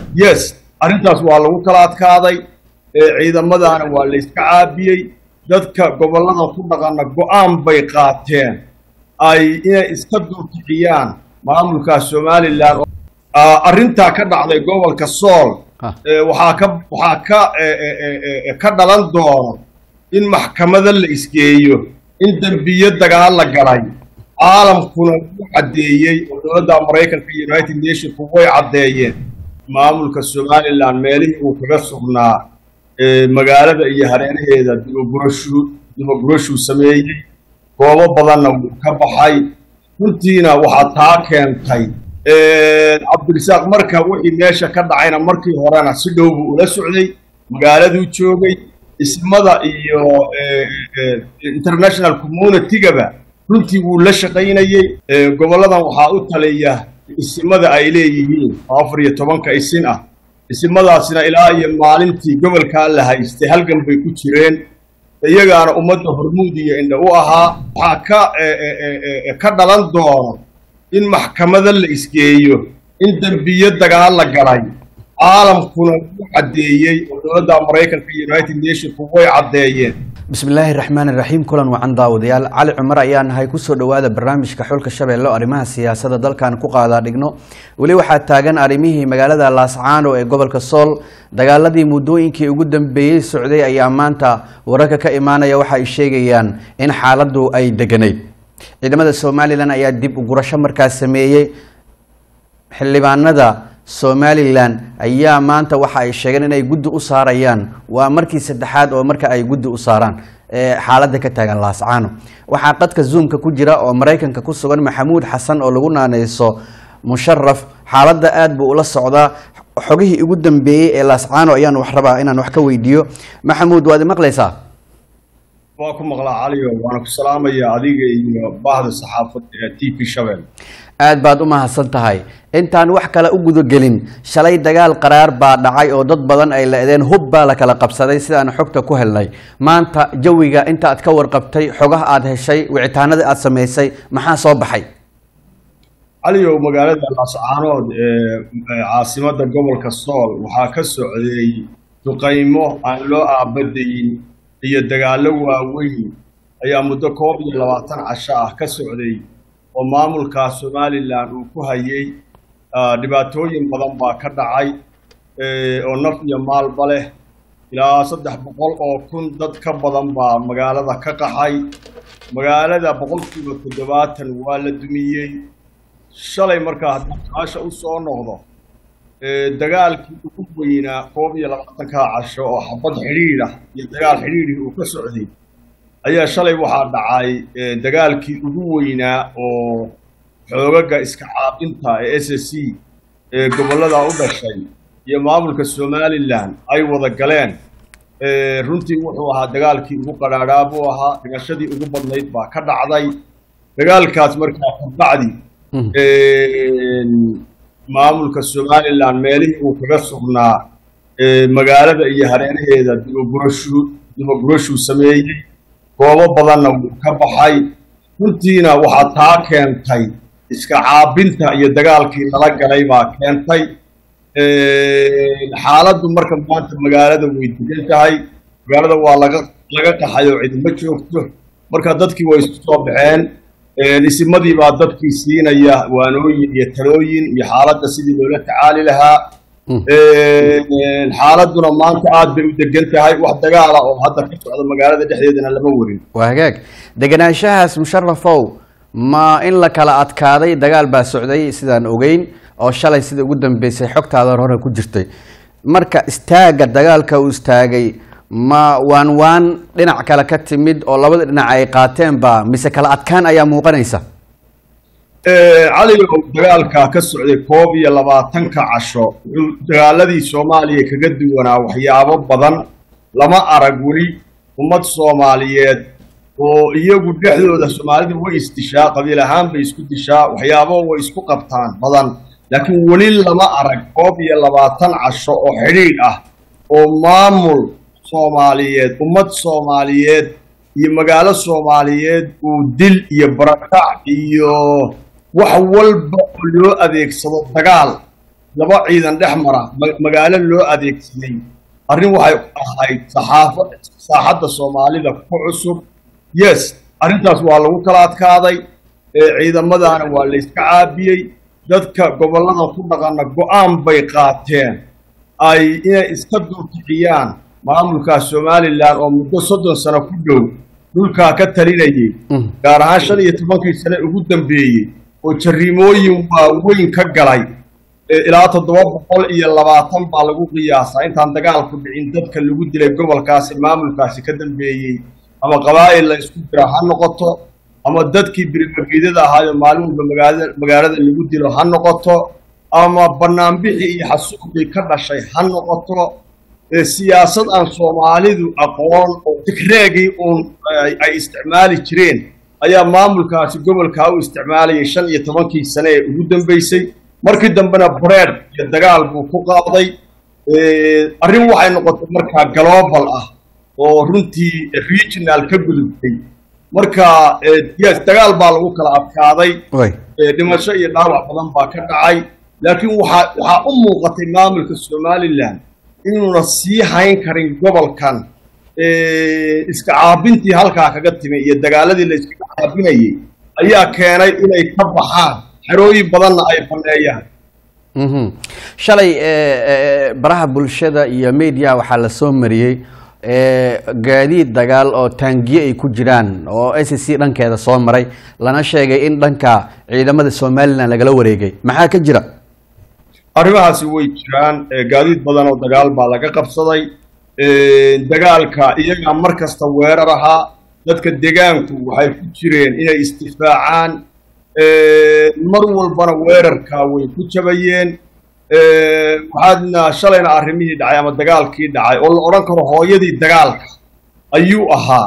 yes arrintaas waa lagu kala adkaaday ciidamadaana waa la iska caabiyey dadka gobollada ku dhaqana go-aan bay qaateen ay inay iska dulkiciyaan maamulka somalilan arrintaa ka dhacday gobolka sool waxaa ka waxaa ka ka dhalan doono in maxkamada la isgeeyo in dembiyo dagaal la galay caalamkuna u caddeeyey oo dowladda maraykanka iyo united nationku way caddeeyeen maamulka somalilan meelihii uu kaga sugnaa magaalada iyo hareeraheeda dibagurashuu dibagurashuu sameeyey goobo badanna wuu ka baxay runtiina waxaa taa keentay cabdirisaaq marka wixii meesha ka dhacayna markii horena si dhow buu ula socday magaaladuu joogay ismada iyo international communitygaba runtii wuu la shaqaynayey gobolladan waxaa u taliya isimada ay leeyihiin afar iyo tobanka isin ah isimadaasina ilaa iyo maalintii gobolkaa la haystay halgan bay ku jireen iyagaana ummadda hormuud iyo indha u ahaa waxaa ka ka dhalan doono in maxkamada la isgeeyo in dembiyo dagaal la galay caalamkuna u caddeeyey oo dowladda maraykanka iyo united nationku way caddeeyeen bismillaahi raxmaani raxiim kulan wacan daawadayaal cali cumar ayaa nahay kusoo dhowaada barnaamijka xulka shabeelle o arrimaha siyaasadda dalkan ku qaadaa dhigno weli waxaa taagan arrimihii magaalada laascaano ee gobolka sool dagaaladii muddooyinkii ugu dambeeyey socday ayaa maanta wararka ka imaanaya waxa ay sheegayaan in xaaladdu ay deganayd ciidamada somalilan ayaa dib ugurasho markaas sameeyey xildhibaanada somalilan ayaa maanta waxa ay sheegeen inay guddi u saarayaan waa markii saddexaad oo marka ay guddi u saaraan xaaladda ka taagan laascaano waxaa qadka zoomka ku jira oo maraykanka ku sugan maxamuud xasan oo lagu naaneyso musharaf xaaladda aada buu ula socdaa xogihii ugu dambeeyey ee laascaano ayaan wax rabaa inaan wax ka weydiiyo maxamuud waad imaqlaysaa waa ku maqlaa caliyo waana ku salaamaya adiga iyo baahda saxaafadda ee t v shabel aada baad u mahadsan tahay intaan wax kale u gudagelin shalay dagaal qaraar baa dhacay oo dad badan ay la-deen hub baa la kala qabsaday sidaan xogta ku helnay maanta jawiga inta aad ka warqabtay xogaha aada heshay wicitaanadii aada samaysay maxaa soo baxay caliyow magaalada laascaanood ee caasimadda gobolka sool waxaa ka socday duqaymo aan loo aabadayin iyo dagaallo waaweyn ayaa muddo koob iyo labaatan casho ah ka socday oo maamulka somalilan uu ku hayay dhibaatooyin badan baa ka dhacay oo naf iyo maalba leh ilaa saddex boqol oo kun dad ka badan baa magaalada ka qaxay magaalada boqolkiiba toddobaatan waa la dumiyey shalay markaa haddii su-aasha u soo noqdo dagaalkii ugu weynaa koob iyo labaatankaa casho oo xabad xidhiidh ah iyo dagaal xidhiidhii uu ka socday ayaa shalay waxaa dhacay dagaalkii ugu weynaa oo xoogaga iska caabinta ee s s c ee gobollada u dhashay iyo maamulka somalilan ay wada galeen runtii wuxuu ahaa dagaalkii ugu qadhaadhaa buu ahaa dhimashadii ugu badnayd baa ka dhacday dagaalkaas markaa kabacdi maamulka somalilan meelihii uu kaga sugnaa magaalada iyo hareeraheeda dibagurashuu dibagurashuu sameeyey goobo badanna wuu ka baxay runtiina waxaa taa keentay iska caabinta iyo dagaalkii lala galay baa keentay xaaladdu marka maanta magaalada way degan tahay magaalada waa laga laga qaxay oo cidima joogto marka dadkii way isu soo baxeen isimadii baa dadkii siinaya waanooyin iyo talooyin iyo xaaladda sidii loola tacaali lahaa xaaladuna maanta aada bay u degan tahay wax dagaala oo hadda ka socda magaalada dhexdeedana lama warin waa hagaag deganaanshahaas musharafow ma in la kala adkaaday dagaal baa socday sidaan ogeyn oo shalay sida ugu dambeysay xogtaada hore ku jirtay marka istaagga dagaalka uu istaagay ma waan waan dhinac kale ka timid oo labada dhinac ay qaateenba mise kala adkaan ayaa muuqanaysa caligow dagaalka ka socday koob iyo labaatanka casho wuxuu dagaaladii soomaaliya kaga duwanaa waxyaabo badan lama arag weli ummad soomaaliyeed oo iyagu dhexdooda soomaalida way isdishaa qabiil ahaan bay isku dishaa waxyaabo way isku qabtaan badan laakiin weli lama arag koob iyo labaatan casho oo xidhiidh ah oo maamul soomaaliyeed ummad soomaaliyeed iyo magaalo soomaaliyeed uu dil iyo barakac iyo wax walba oo loo adeegsado dagaal laba ciidan dhex mara magaalo loo adeegsaday arrin waxay ahayd saxaafo saaxadda soomaalida ku cusub yes arrintaas waa lagu kala adkaaday ciidamadaana waa la yska caabiyey dadka gobollada ku dhaqana go-aan bay qaateen ay inay iska dulkiciyaan maamulkaa somalilan oo muddo soddon sano ku dhow dhulkaa ka talinayay gaar ahaan shan iyo tobankii sane ugu dambeeyey oo jarrimooyin waaweyn ka galay ilaa toddoba boqol iyo labaatan baa lagu qiyaasaa intaan dagaalku dhicin dadka lagu dilay gobolkaasi maamulkaasi ka dambeeyey ama qabaa'il la isku dira ha noqoto ama dadkii birmageedada ahaayo maalin walba magaalada magaalada lagu dilo ha noqoto ama banaanbixii iyo xasuuqdii ka dhashay ha noqoto siyaasad aan soomaalidu aqoon oo tigreegii uun ay isticmaali jireen ayaa maamulkaasi gobolkaa u isticmaalayay shan iyo tobankii sane ee ugu dambeysay markii dambena breed iyo dagaal buu ku qaaday arrin waxay noqotay markaa global ah oo runtii regional ka gudubtay marka yes dagaal baa lagu kala adkaaday dhimasho iyo dhaawac badan baa ka dhacay laakiin waxaa waxaa u muuqatay maamulka somalilan inuuna sii hayn karin gobolkan iska caabintii halkaa kaga timi iyo dagaaladii la iskaga caabinayay ayaa keenay inay ka baxaan xerooyin badanna ay baneeyaan shalay baraha bulshada iyo media waxaa la soo mariyey gaadiid dagaal oo taangiye ay ku jiraan oo s c dhankeeda soo maray lana sheegay in dhanka ciidamada somalilan lagala wareegay maxaa ka jira arrimahaasi way jiraan gaadiid badan oo dagaal baa laga qabsaday dagaalka iyagaa mar kasta weerar ahaa dadka degaanku waxay ku jireen inay istifaacaan mar walbana weerarkaa way ku jabayeen waxaadna shalayna arrimihii dhacay ama dagaalkii dhacay oo la odhan karo hooyadii dagaalka ayuu ahaa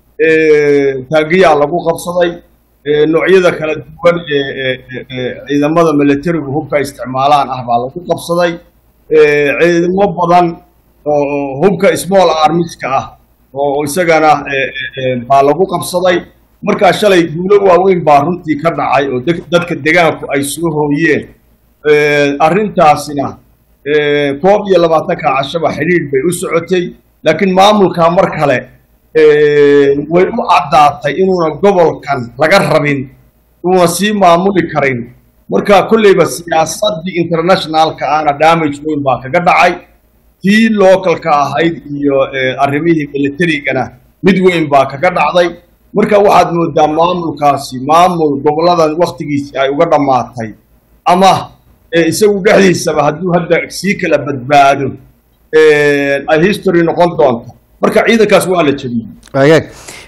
taagiyaa lagu qabsaday noocyada kala duwan ee ciidamada militarigu hubka isticmaalaan ah baa lagu qabsaday ciidamo badan oo hubka small armiska ah oo isagana baa lagu qabsaday markaa shalay guulo waaweyn baa runtii ka dhacay oo dadka degaanku ay soo hooyeen arrintaasina koob iyo labaatanka cashaba xidhiidh bay u socotay laakiin maamulkaa mar kale way u caddaatay inuuna gobolkan laga rabin inuuna sii maamuli karin marka kolleyba siyaasaddii internationalka ahna damage weyn baa kaga dhacay tii localka ahayd iyo arrimihii militarigana mid weyn baa kaga dhacday marka waxaad moodaa maamulkaasi maamul goboladan waktigiisii ay uga dhammaatay ama isagu dhexdiisaba hadduu hadda sii kala badbaado ay history noqon doonto marka ciidankaas waa la jebiyey agaag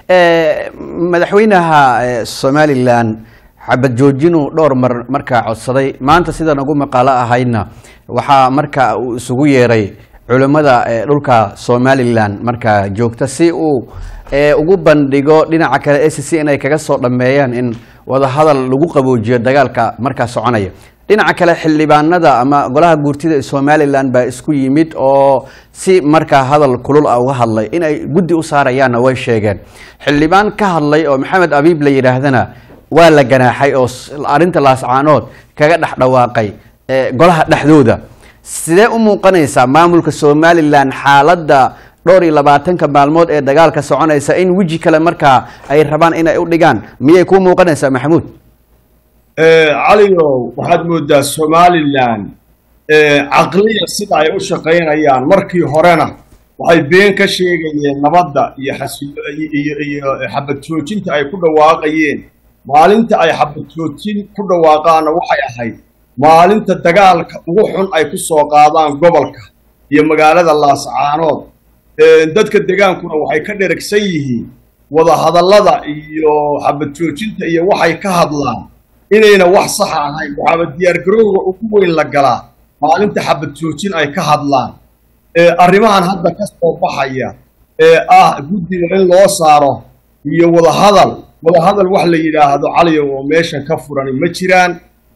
madaxweynaha somalilan xabad joojinuu dhowr mar markaa codsaday maanta sidan ugu maqaalo ahaydna waxaa marka uu isugu yeeray culimmada dhulka somalilan markaa joogta si uu ugu bandhigo dhinaca kale a c c inay kaga soo dhammeeyaan in wadahadal lagu qaboojiyo dagaalka markaa soconaya dhinaca kale xildhibaanada ama golaha guurtida ee somalilan baa isku yimid oo si markaa hadal kulul ah uga hadlay in ay guddi u saarayaanna way sheegeen xildhibaan ka hadlay oo maxamed abiib la yidhaahdana waa la ganaaxay oo arrinta laascaanood kaga dhex dhawaaqay golaha dhexdooda sidee u muuqanaysaa maamulka somalilan xaaladda dhowr iyo labaatanka maalmood ee dagaalka soconaysa in weji kale markaa ay rabaan inay u dhigaan miyay kuu muuqanaysaa maxamuud caligow waxaad moodaa somalilan caqliya sida ay u shaqaynayaan markii horena waxay been ka sheegayeen nabadda iyo xasiyo iyo xabad joojinta ay ku dhawaaqayeen maalinta ay xabad joojin ku dhawaaqaanna waxay ahayd maalinta dagaalka ugu xun ay ku soo qaadaan gobolka iyo magaalada laascaanood dadka degaankuna waxay ka dheragsan yihiin wadahadallada iyo xabad joojinta iyo waxay ka hadlaan inayna wax saxa ahayn waxaaba diyaargarowga ugu weyn la galaa maalinta xabad joojin ay ka hadlaan arrimahan hadda ka soo baxaya ee ah guddiga in loo saaro iyo wadahadal wadahadal wax la yidhaahdo caliyo oo meeshan ka furani ma jiraan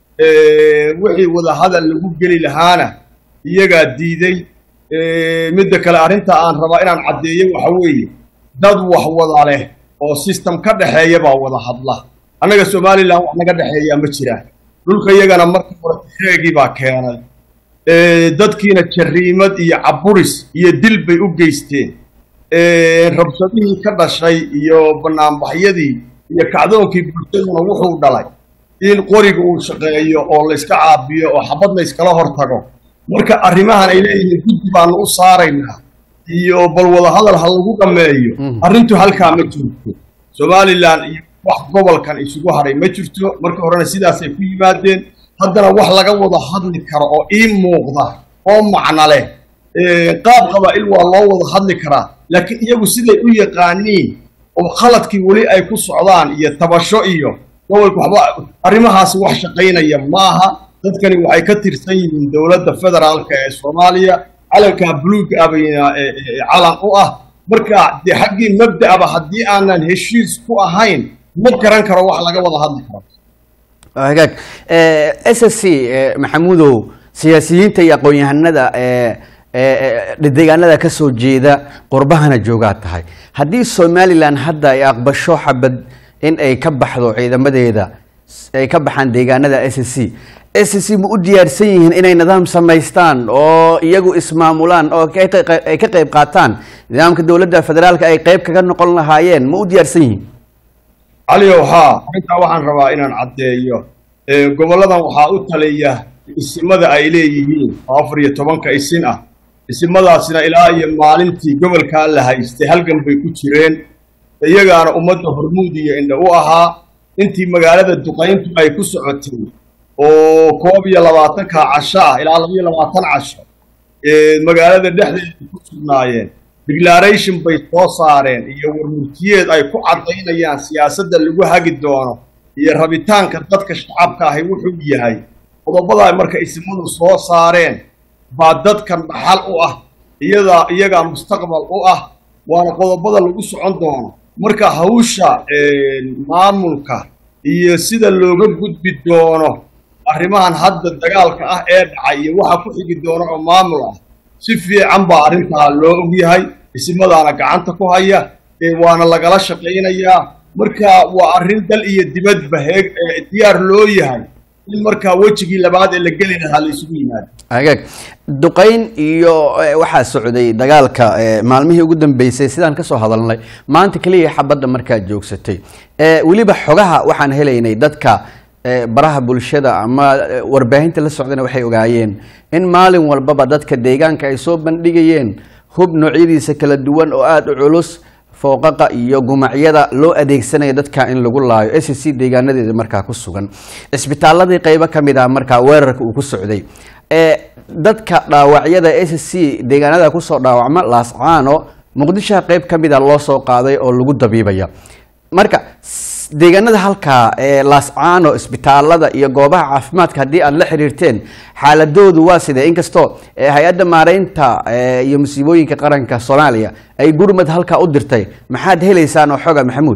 wixii wadahadal lagu geli lahaana iyagaa diiday midda kale arrinta aan rabaa inaan caddeeyo waxa weeye dad wax wada leh oo system ka dhexeeya baa wada hadla annaga somalilan wax naga dhexeeyaa ma jiraan dhulka iyagana marka hore tigreegii baa keenay dadkiina jariimad iyo caburis iyo dil bay u geysteen rabshadihii ka dhashay iyo banaanbaxyadii iyo kacdoonkii bulshaduna wuxuu dhalay in qoriga uu shaqeeyo oo layska caabiyo oo xabad layskala hor tago marka arrimahan ay leeyihiin guddi baanu u saaraynaa iyo bal wadahadal ha lagu dhameeyo arrintu halkaa ma jirto somalilan iyo wax gobolkan isugu hadhay ma jirto marka horena sidaasay ku yimaadeen haddana wax laga wada hadli karo oo ii muuqda oo macno leh qaab qabaa'il waa loo wada hadli karaa laakiin iyagu siday u yaqaaniin oo khaladkii weli ay ku socdaan iyo tabasho iyo gobolka waxba arrimahaasi wax shaqaynaya maaha dadkani waxay ka tirsan yihiin dowladda federaalka ee soomaaliya calankaa buluuga abayna calan u ah marka dee xaggii mabda'aba haddii aanan heshiis ku ahayn ma garan karo wax laga wada hadli karo hagaag s s c maxamuudow siyaasiyiinta iyo aqoon-yahanada deegaanada ka soo jeeda qurbahana joogaa tahay haddii somalilan hadda ay aqbasho xabad in ay ka baxdo ciidamadeeda ay ka baxaan deegaanada s c s c ma u diyaarsan yihiin inay nidaam samaystaan oo iyagu ismaamulaan oo ay ka qayb qaataan nidaamka dowladda federaalka ay qayb kaga noqon lahaayeen ma u diyaarsan yihiin caliow haa arrintaa waxaan rabaa inaan caddeeyo gobolladan waxaa u taliya isimada ay leeyihiin oo afar iyo tobanka isin ah isimadaasina ilaa iyo maalintii gobolkaa la haystay halgan bay ku jireen iyagaana ummadda hormuud iyo indha u ahaa intii magaalada duqayntu ay ku socotay oo koob iyo labaatanka casho ah ilaa laba iyo labaatan casho magaalada dhexdeeda ku sugnaayeen declaration bay soo saareen iyo warmurtiyeed ay ku caddaynayaan siyaasadda lagu hagi doono iyo rabitaanka dadka shacabka ahi wuxuu yahay qodobadaa marka isimadu soo saareen baa dadkan dhaxal u ah iyadaa iyagaa mustaqbal u ah waana qodobada lagu socon doono marka hawsha maamulka iyo sida looga gudbi doono arrimahan hadda dagaalka ah ee dhacay iyo waxa ku xigi doono oo maamul ah si fiican baa arrintaa loo ogyahay isimadaana gacanta ku haya waana lagala shaqaynayaa marka waa arrin dal iyo dibadba heeg diyaar loo yahay in markaa wejigii labaad ee la geli lahaa la isugu yimaado hagaag duqayn iyo waxaa socday dagaalka maalmihii ugu dambeysay sidaan kasoo hadalnay maanta keliya xabadda markaa joogsatay weliba xogaha waxaan helaynay dadka baraha bulshada ama warbaahinta la socdana waxay ogaayeen in maalin walbaba dadka deegaanka ay soo bandhigayeen hub noocyadiisa kala duwan oo aada u culus fooqaqa iyo gumacyada loo adeegsanayo dadka in lagu laayo s c deegaanadeeda markaa ku sugan cisbitaaladii qeybo ka mid ah markaa weerarka uu ku socday dadka dhaawacyada s c deegaanada kusoo dhaawacma laascaano muqdishoha qeyb ka mid a loo soo qaaday oo lagu dabiibaya marka deegaanada halkaa ee laascaano isbitaalada iyo goobaha caafimaadka haddii aada la xiriirteen xaaladoodu waa sidee inkastoo hay-adda maareynta iyo musiibooyinka qaranka soomaaliya ay gurmad halkaa u dirtay maxaad helaysaan oo xoga maxamuud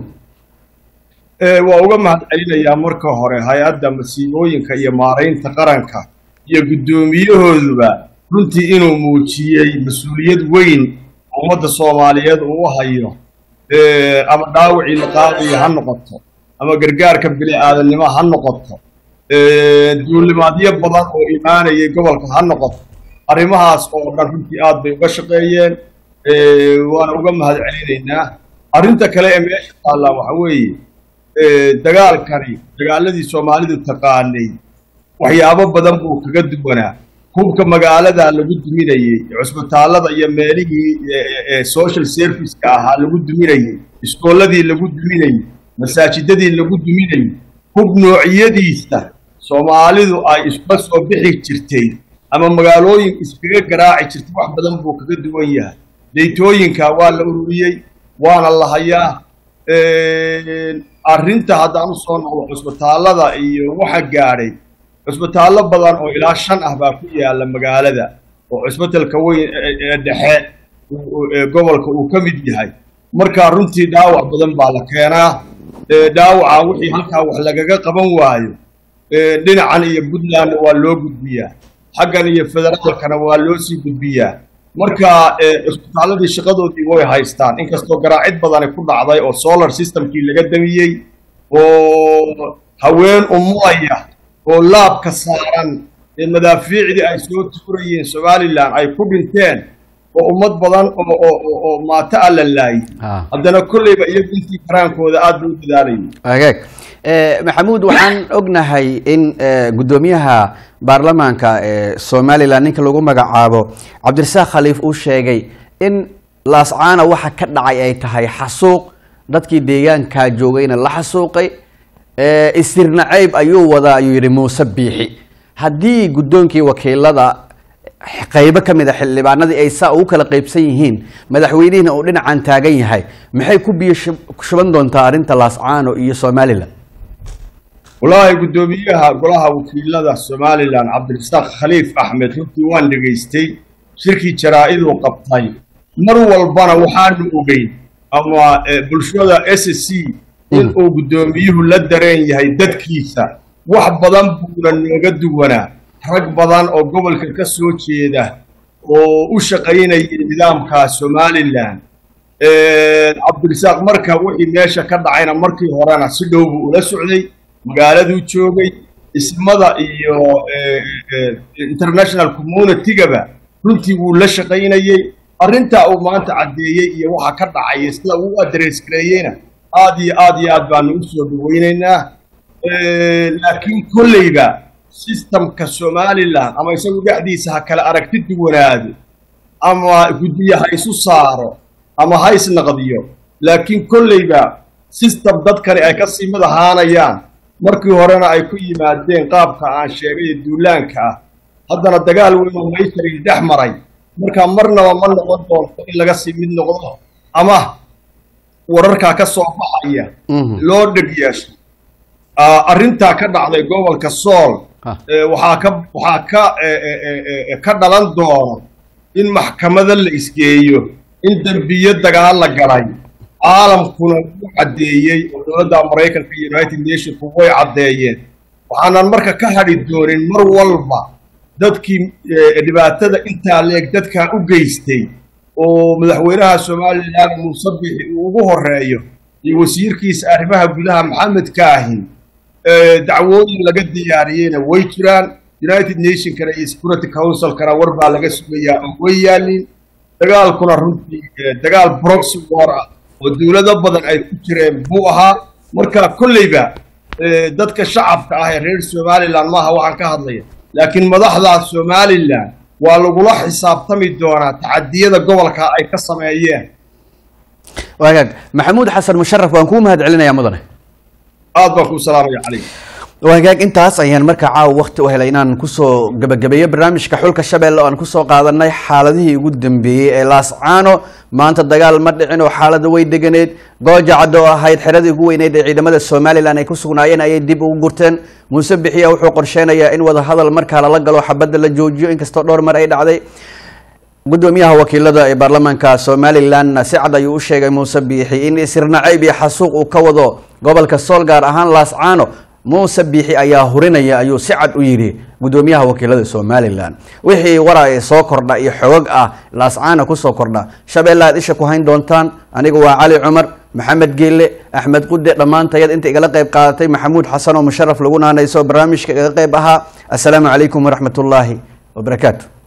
waa uga mahad celinayaa marka hore hay-adda masiibooyinka iyo maareynta qaranka iyo guddoomiyahooduba runtii inuu muujiyey mas-uuliyad weyn ummadda soomaaliyeed uu u hayo ama dhaawacii la qaadayo ha noqoto ama gargaarka bini aadamnimo ha noqoto duulimaadyo badan oo imaanayay gobolka ha noqoto arrimahaas oo dhan runtii aad bay uga shaqeeyeen waana uga mahad celinaynaa arrinta kale ee meesha taallaa waxa weeye dagaalkani dagaaladii soomaalidu taqaanay waxyaabo badan buu kaga duwanaa hubka magaalada lagu duminayey cusbitaallada iyo meelihii social serviceka ahaa lagu duminayey iskooladii lagu duminayey masaajidadii lagu duminayey hub noocyadiisa soomaalidu ay isla soo bixi jirtay ama magaalooyin iskaga garaaci jirtay wax badan buu kaga duwan yahay deytooyinka waa la ururiyey waana la hayaa arrinta haddaan usoo noqdo cusbitaallada iyo waxa gaadhay cusbitaallo badan oo ilaa shan ah baa ku yaalla magaalada oo cusbitalka weyn ee dhexe gobolka uu ka mid yahay marka runtii dhaawac badan baa la keenaa dhaawaca wixii halkaa wax lagaga qaban waayo dhinacan iyo puntlandna waa loo gudbiyaa xaggan iyo federaalkana waa loo sii gudbiyaa marka cusbitaalladii shaqadoodii way haystaan inkastoo garaacid badani ku dhacday oo solar systemkii laga damiyey oo haween umulaya oo laabka saaran ee madaafiicdii ay soo tuurayeen somalilan ay ku dhinteen oo ummad badan oo oo oo- oo maato a la laayay Ah. haddana kolleyba iyagu intii karaankooda aada bay u dadaalayay agaag Eh, maxamuud waxaan ognahay in eh, guddoomiyaha baarlamaanka ee somalilan ninka lagu magacaabo cabdirasaaq khaliif uu sheegay in laascaana waxa ka dhacay ay tahay xasuuq dadkii deegaankaa joogayna la xasuuqay Eh, istirnacayb ayuu wadaa ayuu yidhi muuse biixi haddii guddoonkii wakiilada qaybo ka mid a xildhibaanadii ay saa ugu kala qaybsan yihiin madaxweynihiina uu dhinacan taagan yahay maxay ku biyo shub- shuban doontaa arrinta laascaano iyo somalilan wallaahi guddoomiyaha golaha wakiilada somalilan cabdirasaaq khaliif axmed runtii waan dhegaystay shirkii jaraa-iduu qabtay mar walbana waxaanu ogeyn ama eh, bulshada s c in uu guddoomiyuhu la dareen yahay dadkiisa wax badan buuna nooga duwanaa rag badan oo gobolka ka soo jeeda oo u shaqaynayay nidaamka somalilan cabdirasaaq marka wixii meesha ka dhacayna markii horena si dhow buu ula socday magaaladuu joogay ismada iyo eh, eh, international communitygaba runtii wuu la shaqaynayey arrintaa uu maanta caddeeyey iyo waxa ka dhacaya sida uu u adrees gareeyeyna aad iyo aad iyo aad baanu u soo dhawaynaynaa Eh, laakiin kolleyba systemka somalilan ama isagu dhexdiisa ha kala aragti duwanaado ama guddiye ha isu saaro ama ha isnaqdiyo laakiin kolleyba system dadkani ay ka sii mid ahaanayaan markii horena ay ku yimaadeen qaabka aan sheegay ee duulaanka ah haddana dagaal weyn oo maysarii dhex maray marka marnaba ma noqon doonto in laga sii mid noqdo ama wararkaa ka soo baxaya Mhm. loo dheg yeesho Ah, arrintaa ka dhacday gobolka sool Ah. eh, waxaa ka waxaa ka eh, eh, eh, eh, ka dhalan doono in maxkamada la isgeeyo in dembiyo dagaal la galay caalamkuna wuu caddeeyey oo dowladda maraykanka iyo united nationku way caddeeyeen waxaanan marka ka hadhi doonin mar walba dadkii eh, dhibaatada intaa leeg dadkaa u geystay oo madaxweynaha somalilan muuse bixi uu ugu horeeyo iyo wasiirkiisa arrimaha gudaha maxamed kaahin eh, dacwooyin laga diyaariyeyna way jiraan united nationkana iyo security councilkana war baa laga sugayaa oo way yaalin dagaalkuna runtii eh, dagaal proxy war ah oo dowlado badan ay ku jireen buu ahaa marka kolleyba eh, dadka shacabka ah ee reer somalilan maaha waxaan ka hadlaya laakiin madaxda somalilan waa lagula xisaabtami doonaa tacadiyada gobolka ay ka sameeyeen wagaag maxamuud xasan musharaf waan kuu mahad celinayaa mudane aad baan kuu salaamaya calayk wagaag intaas ayaan markaa caawa waqti u helay inaan kusoo gabagabeeyo barnaamijka xulka shabeelle oo aan kusoo qaadanay xaaladihii ugu dambeeyey ee laascaano maanta dagaal ma dhicin oo xaalada way deganeed gooja caddo oo ahayd xeradii ugu weyneyd ee ciidamada somalilan ay ku sugnaayeen ayay dib ugu gurteen muuse bixiya wuxuu qorsheynayaa in wadahadal markaa lala galo xabadda la joojiyo inkastoo dhowr mar ay dhacday gudoomiyaha wakiilada ee baarlamaanka somalilan si cad ayuu u sheegay muuse biixi in isirnacayb iyo xasuuq uu ka wado gobolka sool gaar ahaan laascaano muuse biixi ayaa hurinaya ayuu si cad u yidhi gudoomiyaha wakiilada somalilan wixii wara ee soo kordha iyo xogog ah laascaana kusoo kordha shabeelle aad isha ku hayn doontaan aniga waa cali cumar maxamed geelle axmed qude dhammaantayad inta igala qayb qaadatay maxamuud xasan oo musharaf lagu naanayso barnaamijka igaga qayb ahaa assalaamu calaykum waraxmat ullaahi wabarakaatu